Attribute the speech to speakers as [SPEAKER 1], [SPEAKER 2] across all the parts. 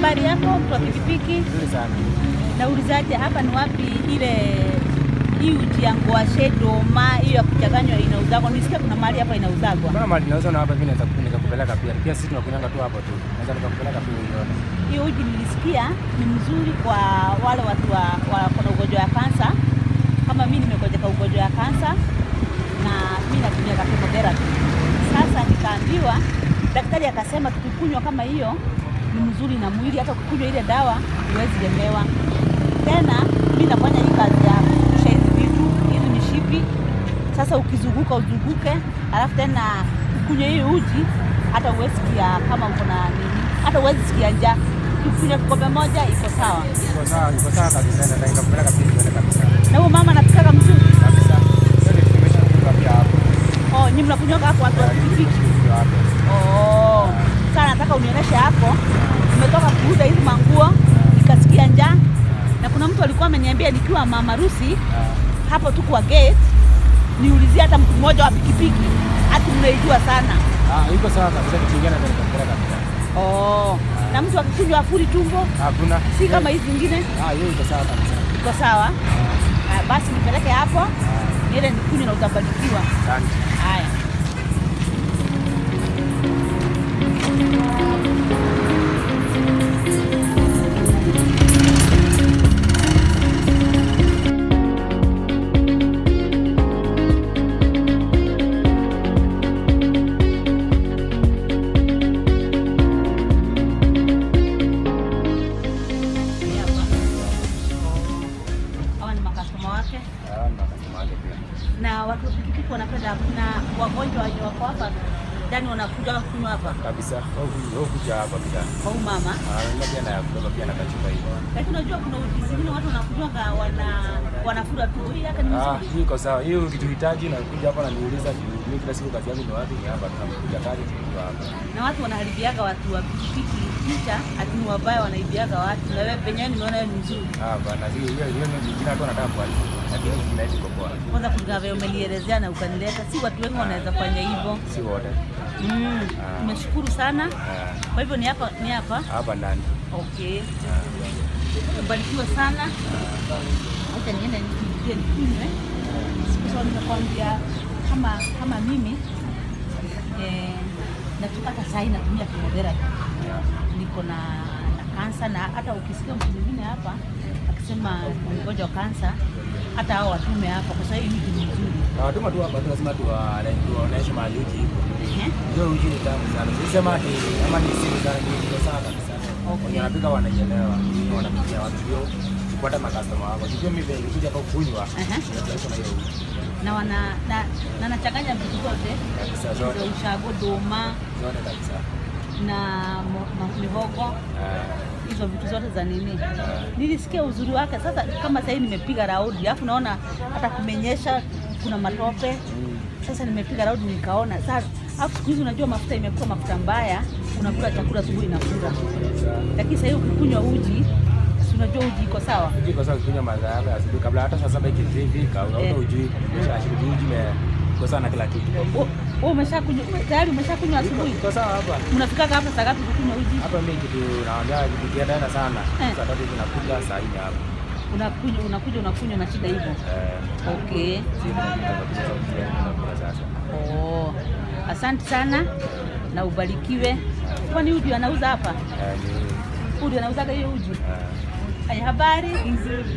[SPEAKER 1] habari yako mtu wa pikipiki?
[SPEAKER 2] Nzuri sana.
[SPEAKER 1] Naulizaje hapa ni wapi ile hii uji ya ngwashe doma hiyo ya kuchanganywa inauzagwa? Nisikia kuna mahali hapa inauzagwa.
[SPEAKER 2] Mbona mali nauza na hapa mimi naweza nikakupeleka pia. Pia sisi tunakunyanga tu hapo tu. Naweza nikakupeleka pia uione.
[SPEAKER 1] Hiyo uji nilisikia ni mzuri kwa wale watu wa, wa kuna ugonjwa wa kansa. Kama mimi nimegojeka ugonjwa wa kansa na mimi natumia chemotherapy. Sasa nikaambiwa, daktari akasema tukikunywa kama hiyo ni mzuri na mwili, hata ukikunywa ile dawa huwezi lemewa tena. Mimi nafanya hii kazi ya kusha hizi vitu hizi mishipi. Sasa ukizunguka uzunguke, alafu tena ukunywe hii uji, hata huwezi sikia kama uko na nini, hata huwezi sikia njaa. Ukikunywa kikombe moja iko sawa.
[SPEAKER 2] Iko sawa, iko sawa kabisa. Naweza nikakupeleka pia uione kabisa.
[SPEAKER 1] Na huyo mama anapikaga mzuri.
[SPEAKER 2] Kabisa. Yote tumeshakunywa pia hapo.
[SPEAKER 1] Oh, nyinyi mnakunywa hapo watu wa pikipiki.
[SPEAKER 2] Ndio hapo.
[SPEAKER 1] Oh. Sasa nataka unionyeshe hapo. Nimetoka kuuza hizi manguo nikasikia njaa, na kuna mtu alikuwa ameniambia nikiwa mama harusi
[SPEAKER 2] Ah,
[SPEAKER 1] hapo tu kwa gate niulizie hata mtu mmoja wa pikipiki, hati mnaijua sana.
[SPEAKER 2] Ah, iko sawa kabisa. Tukiingia naweza nikakupeleka pia.
[SPEAKER 1] Oh. Na mtu akikunywa afuri tumbo,
[SPEAKER 2] Hakuna.
[SPEAKER 1] si kama hizi zingine,
[SPEAKER 2] Ah, hiyo iko sawa kabisa.
[SPEAKER 1] iko sawa. Ah, basi nipeleke hapo
[SPEAKER 2] Ah,
[SPEAKER 1] niende nikunywe na utabarikiwa.
[SPEAKER 2] Asante.
[SPEAKER 1] Haya. Hii hapa. Oh. Hawa ni makastoma wake.
[SPEAKER 2] Ah, na customer wake pia.
[SPEAKER 1] na watu wa pikipiki wanapenda, kuna wagonjwa wenye wako hapa ndani wanakuja kunywa hapa
[SPEAKER 2] Kabisa. Wewe kuja hapa pia.
[SPEAKER 1] kwa huyu mama.
[SPEAKER 2] Ah, na pia na ya kutoka pia na kachupa hiyo.
[SPEAKER 1] Lakini unajua kuna uji zingine watu wanakunywaga wana wanafura tu, hii yake ni
[SPEAKER 2] Ah,
[SPEAKER 1] mzuri.
[SPEAKER 2] hii iko sawa. Hiyo ukituhitaji na kuja hapa na niuliza mimi kila siku kazi yangu ni wapi? Ni hapa tunakuja kazi tunakuja hapa.
[SPEAKER 1] Na watu wanaharibiaga watu wa pikipiki picha ati ni wabaya, wanaibiaga watu, na wewe penyewe nimeona wewe ni mzuri.
[SPEAKER 2] Ah, bana hiyo hiyo hiyo ni jina tu nataka kwa lakini jina hili kwa kwa.
[SPEAKER 1] Kwanza kulingana vile umelielezea na ukanileta, si watu wengi wanaweza fanya hivyo.
[SPEAKER 2] Si wote.
[SPEAKER 1] Mm.
[SPEAKER 2] Ah.
[SPEAKER 1] Tumeshukuru sana.
[SPEAKER 2] Ah,
[SPEAKER 1] Kwa hivyo ni hapa ni hapa.
[SPEAKER 2] hapa ndani.
[SPEAKER 1] Okay. Ubarikiwe sana. Acha niende nikiingie nikunywe. Siku zote nitakwambia kama kama mimi eh, natukata saa hii natumia chemotherapy. Niko na na kansa na hata ukisikia mtu mwingine hapa akisema ni mgonjwa wa kansa, hata hao watume hapa kwa sababu hii ni nzuri.
[SPEAKER 2] Na watuma tu hapa tu lazima tuwaoneshe mahali uji ipo.
[SPEAKER 1] Ehe.
[SPEAKER 2] Ndio uji ni tamu sana. Sisema ati ama ni siri sana ni ndio sana kabisa.
[SPEAKER 1] Okay.
[SPEAKER 2] Wenye wanapika wanaielewa. Ni wanapikia watu hiyo kupata makastoma wako. Sio mimi vile kuja hapa kunywa.
[SPEAKER 1] Aha.
[SPEAKER 2] Ndio na hiyo uji.
[SPEAKER 1] Na wana na, na nachanganya vitu zote
[SPEAKER 2] Kabisa
[SPEAKER 1] hizo
[SPEAKER 2] zote.
[SPEAKER 1] ushago, doma
[SPEAKER 2] Zote kabisa.
[SPEAKER 1] na mo- ma- mihogo
[SPEAKER 2] Ah,
[SPEAKER 1] hizo vitu zote za nini. Nilisikia uzuri wake. Sasa kama sahii nimepiga raundi, alafu naona hata kumenyesha, kuna matope.
[SPEAKER 2] mm.
[SPEAKER 1] Sasa nimepiga raundi nikaona sasa, alafu siku hizi unajua mafuta imekuwa mafuta mbaya, unakula chakula asubuhi inafura, lakini sahii ukikunywa uji, si unajua uji iko sawa.
[SPEAKER 2] Uji kwa sababu kunywa maziwa yako ya asubuhi kabla hata saa saba ikifika, unaona
[SPEAKER 1] Eh.
[SPEAKER 2] ujui umeshashiriki uji iko sawa na kila kitu.
[SPEAKER 1] Wewe umeshakunywa tayari, umeshakunywa asubuhi?
[SPEAKER 2] Iko sawa hapa.
[SPEAKER 1] Mnafikaga hapa saa ngapi kukunywa uji?
[SPEAKER 2] Hapa mimi kitu naambia kikienda sana.
[SPEAKER 1] Eh.
[SPEAKER 2] Saa tatu tunakuja saa nne hapo.
[SPEAKER 1] Unakunywa unakuja unakunywa na shida hivyo.
[SPEAKER 2] Eh,
[SPEAKER 1] Okay.
[SPEAKER 2] sisi tunakuja tunakula sasa.
[SPEAKER 1] Oh, asante sana na ubarikiwe. Kwani uji anauza hapa?
[SPEAKER 2] Eh, ni
[SPEAKER 1] Uji anauzaga hiyo uji?
[SPEAKER 2] eh,
[SPEAKER 1] Haya, habari nzuri.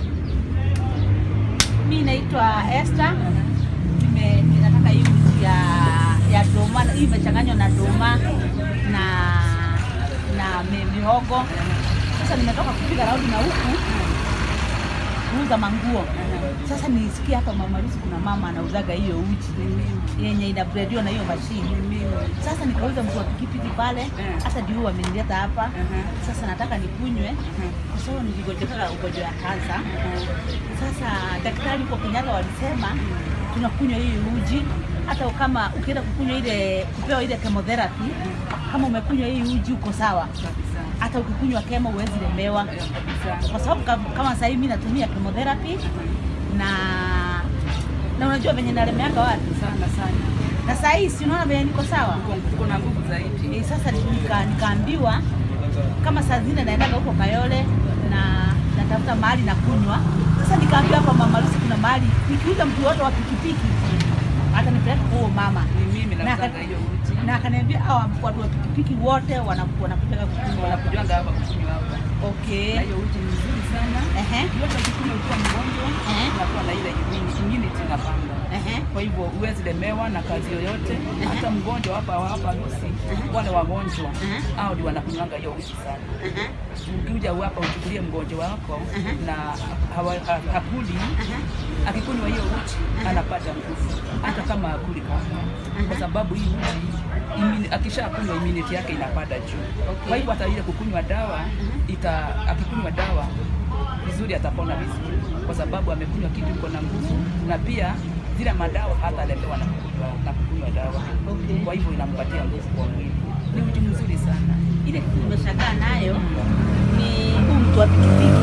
[SPEAKER 1] Mimi naitwa Esther. Nime ninataka hii uji ya ya doma, hii imechanganywa na doma na na mi- mihogo. Sasa nimetoka kupiga raundi na huku kuuza manguo. Sasa nilisikia hapa Mama Lucy kuna mama anauzaga hiyo uji yenye inabrediwa na hiyo mashini. Sasa nikauza mtu wa pikipiki pale, hata ndio huyu amenileta hapa. Sasa nataka nikunywe kwa sababu niligonjeka ugonjwa wa kansa. Sasa daktari huko Kenyatta walisema tunakunywa hii uji hata kama ukienda kukunywa ile kupewa ile chemotherapy, kama umekunywa hii uji uko sawa hata ukikunywa kemo huwezi lemewa, kwa sababu kam- kama sasa hivi mimi natumia chemotherapy na na unajua venye nalemeaka watu
[SPEAKER 3] sana sana,
[SPEAKER 1] na saa hii si unaona venye niko sawa
[SPEAKER 3] uko na nguvu zaidi.
[SPEAKER 1] e, sasa nika, nikaambiwa kama saa zingine naendaga huko Kayole na natafuta mahali na kunywa. Sasa nikaambia hapa Mama Lucy kuna mahali nikiuza mtu wote wa pikipiki atanipeleka kwa huyo mama
[SPEAKER 3] Ni mimi
[SPEAKER 1] Na
[SPEAKER 3] nauzanga
[SPEAKER 1] aka-
[SPEAKER 3] hiyo uji.
[SPEAKER 1] na akaniambia hawa watu wa pikipiki wote wana- wanakutaka kukunywa.
[SPEAKER 3] Wanakujanga hapa kukunywa hapa.
[SPEAKER 1] Okay.
[SPEAKER 3] Na hiyo uji ni nzuri sana.
[SPEAKER 1] Ehe.
[SPEAKER 3] Yote ukikunywa ukiwa mgonjwa,
[SPEAKER 1] Ehe.
[SPEAKER 3] unakuwa na ile immunity immunity inapanda.
[SPEAKER 1] Ehe.
[SPEAKER 3] Kwa hivyo huwezi lemewa na kazi yoyote. Hata mgonjwa hapa hapa Lucy, wale wagonjwa
[SPEAKER 1] Ehe.
[SPEAKER 3] hao ndio wanakunywanga hiyo uji sana.
[SPEAKER 1] Ehe.
[SPEAKER 3] Ukija hapa uchukulie mgonjwa wako na hawa- ha- hakuli, akikunywa hiyo uji anapata nguvu, hata kama hakuli kama, kwa sababu hii uji imuni- akishakunywa immunity yake inapanda juu. Kwa hivyo hata ile kukunywa dawa ita, akikunywa dawa vizuri atapona vizuri, kwa sababu amekunywa kitu iko na nguvu, na pia zile madawa hatalemewa na kukunywa na kukunywa dawa.
[SPEAKER 1] Okay.
[SPEAKER 3] Kwa hivyo inampatia nguvu kwa mwili. Ni uji mzuri sana.
[SPEAKER 1] ile kitu nimeshangaa nayo ni huu mtu wa pikipiki.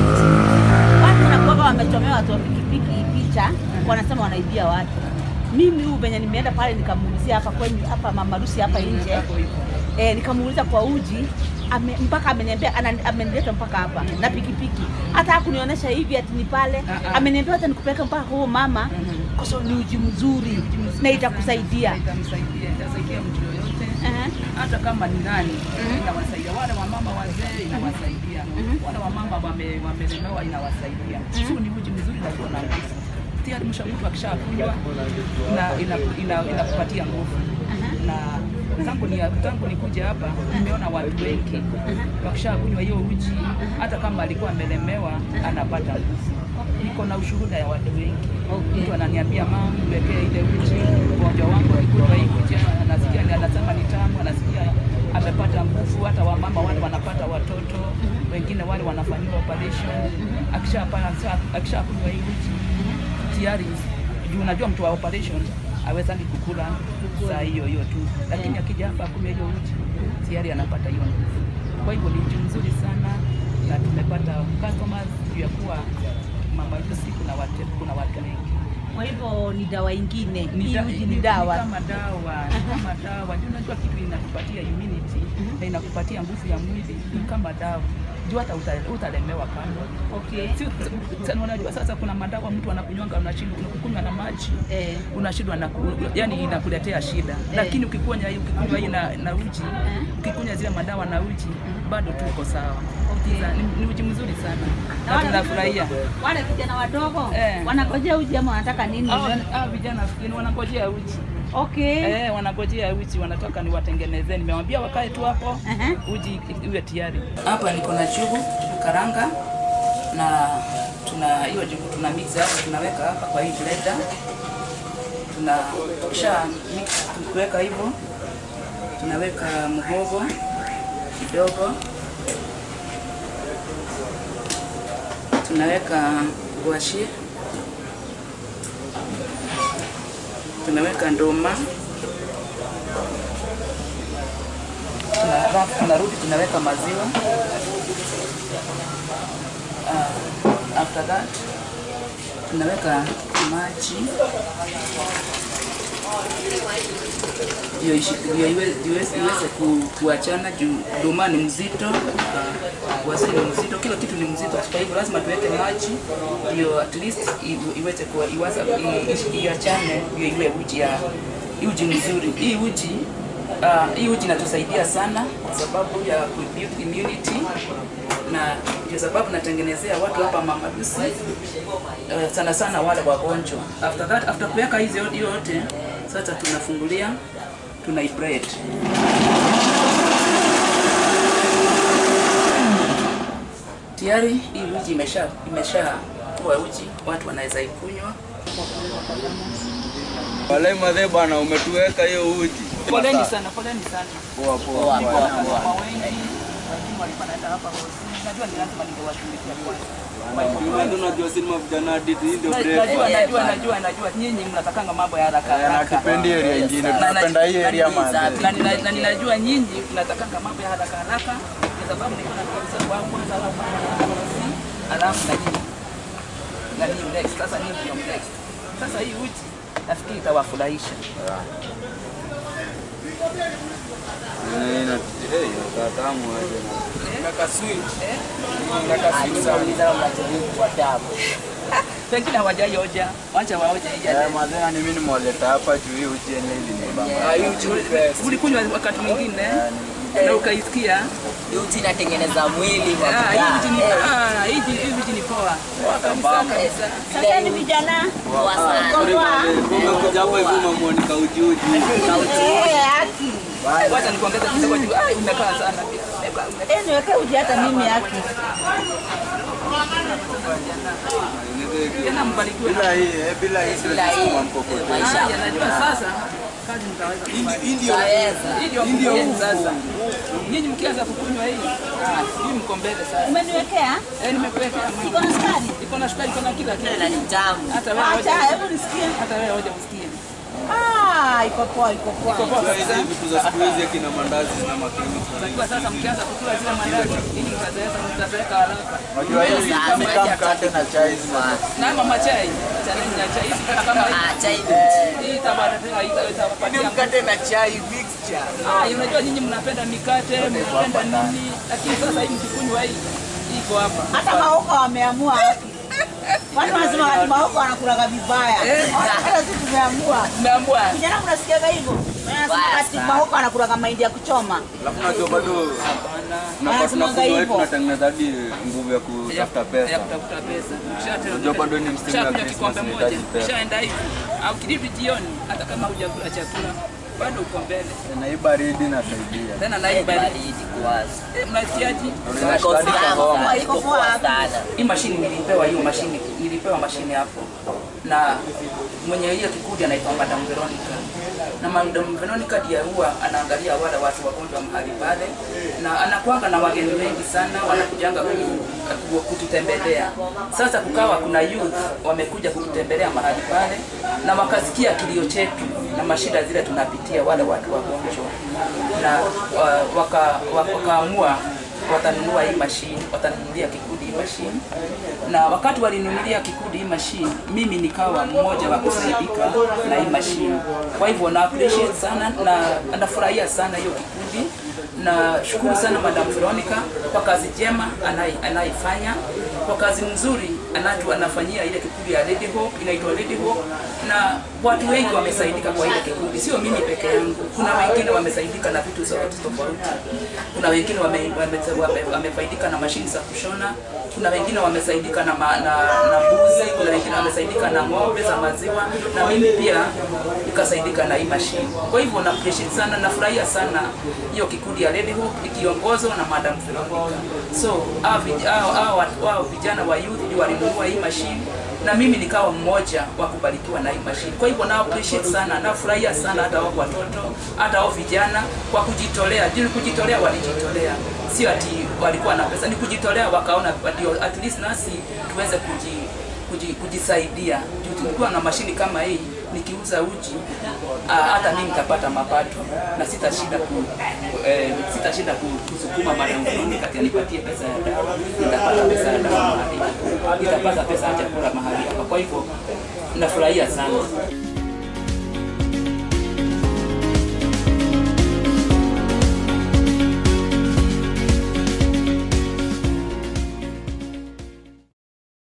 [SPEAKER 1] Watu wanakuwaga wamechomewa watu wa pikipiki picha, wanasema wanaibia watu. Mimi huu venye nimeenda pale nikamuulizia hapa kwenye hapa Mama Lucy hapa nje
[SPEAKER 3] Hapo hivyo.
[SPEAKER 1] eh, nikamuuliza kwa uji ame, mpaka ameniambia ana- amenileta mpaka hapa na pikipiki, hata hakunionyesha hivi ati ni pale.
[SPEAKER 3] Ah, ah.
[SPEAKER 1] Ameniambia hata nikupeleka mpaka kwa huyo mama,
[SPEAKER 3] Mhm.
[SPEAKER 1] kwa sababu ni uji mzuri na itakusaidia.
[SPEAKER 3] Na itamsaidia, itasaidia mtu yoyote
[SPEAKER 1] Ehe.
[SPEAKER 3] hata kama ni nani inawasaidia. Wale wamama wazee inawasaidia, wale wamama wame- wamelemewa inawasaidia. So ni uji mzuri na uko na nguvu tayari. Msha mtu akishakunywa na inaku- ina- inakupatia nguvu na tangu ni tangu nikuja hapa nimeona watu wengi wakishakunywa hiyo uji, hata kama alikuwa amelemewa anapata nguvu. Niko na ushuhuda ya watu wengi
[SPEAKER 1] Okay.
[SPEAKER 3] mtu ananiambia mama, niwekee ile uji, mgonjwa wangu akikunywa hii uji anasikia ni anasema ni tamu, anasikia amepata nguvu. Hata wamama wale wanapata watoto, wengine wale wanafanyiwa operation. Akishapata akishakunywa hii uji tayari, juu unajua mtu wa operation awezani kukula saa hiyo hiyo tu, lakini akija hapa akunywa hiyo uji tayari anapata hiyo nguvu. Kwa hivyo ni uji mzuri sana, na tumepata customers juu ya kuwa Mama Lucy kuna watu, kuna watu wengi
[SPEAKER 1] Kwa hivyo ni dawa ingine,
[SPEAKER 3] ni
[SPEAKER 1] hii
[SPEAKER 3] da-
[SPEAKER 1] uji
[SPEAKER 3] ni-
[SPEAKER 1] ni
[SPEAKER 3] ni
[SPEAKER 1] dawa.
[SPEAKER 3] kama dawa ni kama dawa Ndio unajua kitu inakupatia immunity na inakupatia nguvu ya mwili ni kama dawa juu hata uta- utalemewa kando
[SPEAKER 1] Okay.
[SPEAKER 3] si sana unajua sasa kuna madawa mtu anakunywanga unashindwa unakunywa na maji
[SPEAKER 1] Eh.
[SPEAKER 3] unashindwa na ku, yani inakuletea shida lakini ukikunywa hii ukikunywa hii na, na uji ukikunywa zile madawa na uji bado tu uko sawa
[SPEAKER 1] Okay.
[SPEAKER 3] Sa- ni, ni uji mzuri sana
[SPEAKER 1] Na
[SPEAKER 3] na
[SPEAKER 1] wale-
[SPEAKER 3] tunafurahia
[SPEAKER 1] Wale vijana wadogo
[SPEAKER 3] Eh.
[SPEAKER 1] wanangojea uji ama wanataka nini?
[SPEAKER 3] Hao hao vijana fikiri wanangojea uji
[SPEAKER 1] Okay.
[SPEAKER 3] Eh, wanangojea uji, wanataka niwatengenezee. Nimewambia wakae tu hapo
[SPEAKER 1] Aha.
[SPEAKER 3] uji iwe tayari. Hapa niko na jugu karanga na tuna hiyo jugu tuna mix hapo, tunaweka hapa kwa hii blender, tuna kisha mix tukiweka hivyo, tunaweka mhogo kidogo, tunaweka gwashi, tunaweka ndoma Tuna- alafu tunarudi tunaweka maziwa uh, after that tunaweka maji ndio ishi- ndio iwe- iweze iweze ku- kuachana juu duma ni mzito uh, wasi ni mzito kila kitu ni mzito kwa hivyo lazima tuweke maji ndio at least i- iweze kuwa iwaza i- ishi- iachane ndio iwe uji ya uji mzuri hii uji Uh, hii uji inatusaidia sana kwa sababu ya kubuild immunity na ndio sababu natengenezea watu hapa Mama Lucy uh, sana sana wale wagonjwa. After that, after kuweka hizi yote yote, sasa tunafungulia tuna bread. Tayari hii uji imesha imesha kuwa uji, watu wanaweza ikunywa.
[SPEAKER 4] Walai madhe bwana, umetuweka hiyo uji.
[SPEAKER 3] Poleni sana, poleni sana.
[SPEAKER 4] Poa poa
[SPEAKER 3] Niko
[SPEAKER 4] poa.
[SPEAKER 3] hapa na mama wengi, wengine walikuwa naenda hapa Hosi. Najua ni lazima ningewatumikia kwanza.
[SPEAKER 4] Wewe ndio unajua sinema vijana hadithi hii ndio
[SPEAKER 3] Na-
[SPEAKER 4] break.
[SPEAKER 3] Najua, najua, najua, najua. Nyinyi mnatakanga mambo ya haraka
[SPEAKER 4] Na
[SPEAKER 3] haraka.
[SPEAKER 4] tupendi area ingine,
[SPEAKER 3] Na- na-
[SPEAKER 4] tunapenda hii
[SPEAKER 3] na-
[SPEAKER 4] area
[SPEAKER 3] na-
[SPEAKER 4] madhe.
[SPEAKER 3] na nina- na ninajua nyinyi mnatakanga mambo ya haraka haraka kwa sababu niko na ndugu zangu wa kwanza alafu alafu na nyinyi na nyinyi next. Sasa nyinyi ndio next. Sasa hii uji nafikiri itawafurahisha.
[SPEAKER 4] Eh, ina- eh, inakaa tamu aje na-
[SPEAKER 3] Pengine hawajaioja, wacha waoje
[SPEAKER 4] Eh,
[SPEAKER 3] ija.
[SPEAKER 4] mazee ni mimi nimewaleta hapa juu hii uji yenyewe ilinibamba.
[SPEAKER 3] Ah, hii uji- Ulikunywa wakati mwingine na ukaisikia
[SPEAKER 5] Uji inatengeneza mwili kwa
[SPEAKER 3] ah, hii
[SPEAKER 5] kukaa.
[SPEAKER 3] uji ni
[SPEAKER 5] Eh,
[SPEAKER 3] ah, hii uji- hii uji ni poa. Kabisa kabisa.
[SPEAKER 1] Sasa ni vijana
[SPEAKER 5] poa sana.
[SPEAKER 4] Umekuja hapa hivi umemuonika uji uji.
[SPEAKER 1] Eh, haki.
[SPEAKER 3] Wacha nikuongeze kidogo juu. Ah, umekaa sana pia. Umekaa- umekaa.
[SPEAKER 1] Eh, niweke uji hata mimi haki.
[SPEAKER 3] Tena mbarikiwe.
[SPEAKER 4] Bila hii, eh, bila hii siwezi
[SPEAKER 5] Bila hii,
[SPEAKER 4] sukuma mkokoteni.
[SPEAKER 5] maisha
[SPEAKER 3] Ah, najua sasa kazi mtaweza kufanya.
[SPEAKER 5] Utaweza.
[SPEAKER 3] Hii ndio mkuu sasa. Nyinyi mkianza kukunywa hii, ah, hii mko mbele sasa.
[SPEAKER 1] Umeniwekea?
[SPEAKER 3] Eh, nimekuwekea
[SPEAKER 1] Iko na sukari?
[SPEAKER 3] iko na sukari, iko na kila kitu.
[SPEAKER 5] Na ni tamu.
[SPEAKER 3] Hata wewe
[SPEAKER 1] Acha,
[SPEAKER 3] hoja,
[SPEAKER 1] hebu nisikie.
[SPEAKER 3] hata wewe hoja usikie.
[SPEAKER 1] Ah, iko poa, iko poa.
[SPEAKER 3] Iko poa
[SPEAKER 4] Sasa hizi
[SPEAKER 3] kabisa.
[SPEAKER 4] vitu za siku hizi akina mandazi na makemikali.
[SPEAKER 3] Unajua sasa mkianza kukula zile mandazi, ili mtazeeka mtazeeka haraka.
[SPEAKER 4] Unajua hii
[SPEAKER 5] Sasa
[SPEAKER 4] ni kama mkate na chai zina
[SPEAKER 3] Na mama chai, chai na chai hizi kama
[SPEAKER 5] Ah, chai ni
[SPEAKER 3] hii tabata tena itawapatia
[SPEAKER 4] na chai mixture.
[SPEAKER 3] Ah, unajua nyinyi mnapenda mikate, mnapenda nini, lakini sasa hii mkikunywa hii iko hapa.
[SPEAKER 1] Hata maoka wameamua haki. Watu wanasema wakati maoka wanakulaga vibaya.
[SPEAKER 3] Eh.
[SPEAKER 1] Hata sisi tumeamua.
[SPEAKER 3] Naambwa
[SPEAKER 1] Vijana mnasikiaga hivyo? Wanasema wakati maoka wanakulaga mahindi ya kuchoma.
[SPEAKER 4] Alafu unajua bado tunapata
[SPEAKER 1] Wanasemaga
[SPEAKER 4] tunakunywa hii
[SPEAKER 1] hivyo.
[SPEAKER 4] tunatengeneza hadi nguvu ya kutafuta
[SPEAKER 3] ya
[SPEAKER 4] pesa.
[SPEAKER 3] kutafuta pesa.
[SPEAKER 4] Unajua bado ni msimu ya
[SPEAKER 3] Ukishakunywa
[SPEAKER 4] Christmas,
[SPEAKER 3] kikombe moja,
[SPEAKER 4] unahitaji pesa.
[SPEAKER 3] ukishaenda hivi au kirudi jioni, hata kama hujakula chakula bado uko mbele.
[SPEAKER 4] Na hii baridi inasaidia.
[SPEAKER 3] Tena na hii baridi.
[SPEAKER 5] baridi kuwaza.
[SPEAKER 3] Eh, Mnasikiaje?
[SPEAKER 5] Iko
[SPEAKER 4] Hadi
[SPEAKER 5] tamu
[SPEAKER 4] kahoma.
[SPEAKER 5] sana, iko poa sana.
[SPEAKER 3] Hii mashini nilipewa, hiyo mashini nilipewa mashini hapo, na mwenye hiyo kikundi anaitwa Madam Veronica, na Madam Veronica ndiye huwa anaangalia wale watu wagonjwa mahali pale, na anakuanga na wageni wengi sana wanakujanga ku- ku- kututembelea. Sasa kukawa kuna youth wamekuja kututembelea mahali pale, na wakasikia kilio chetu na mashida zile tunapitia wale watu wagonjwa, na wa- waka- waka- wakaamua watanunua hii mashine, watanunulia kikundi hii mashine. Na wakati walinunulia kikundi hii mashine, mimi nikawa mmoja wa kusaidika na hii mashine. Kwa hivyo na appreciate sana na nafurahia sana hiyo kikundi na shukuru sana Madam Veronica kwa kazi njema anai- anaifanya kwa kazi nzuri anatu anafanyia ile kikundi ya Lady Hope inaitwa Lady Hope, na watu wengi wamesaidika kwa ile kikundi, sio mimi peke yangu. Kuna wengine wamesaidika na vitu tofauti tofauti, kuna wengine wame- wame- wame- wamefaidika na mashini za kushona, kuna wengine wamesaidika na, ma, na, na mbuzi, kuna wengine wamesaidika na ng'ombe za maziwa, na mimi pia nikasaidika na hii mashine. Kwa hivyo na appreciate sana, nafurahia sana hiyo kikundi ya Lady Hope ikiongozwa na Madam Veronica. So hao vij- hao- hao watu- hao vijana wa youth ndio walinunua hii mashine na mimi nikawa mmoja wa kubarikiwa na hii mashine. Kwa hivyo na appreciate sana, nafurahia sana hata wao watoto, hata wao vijana kwa kujitolea. Juu kujitolea walijitolea, sio ati walikuwa na pesa, ni kujitolea wakaona ndio at least nasi tuweze kuji, kuji, kujisaidia. Juu tulikuwa na mashini kama hii nikiuza uji ah, hata mimi nitapata mapato na sitashinda ku, eh, sitashinda ku, kusukuma Madam Veronica ati anipatie pesa ya dawa. Nitapata pesa ya dawa mahali, nitapata pesa ya chakula mahali hapa. Kwa hivyo nafurahia sana.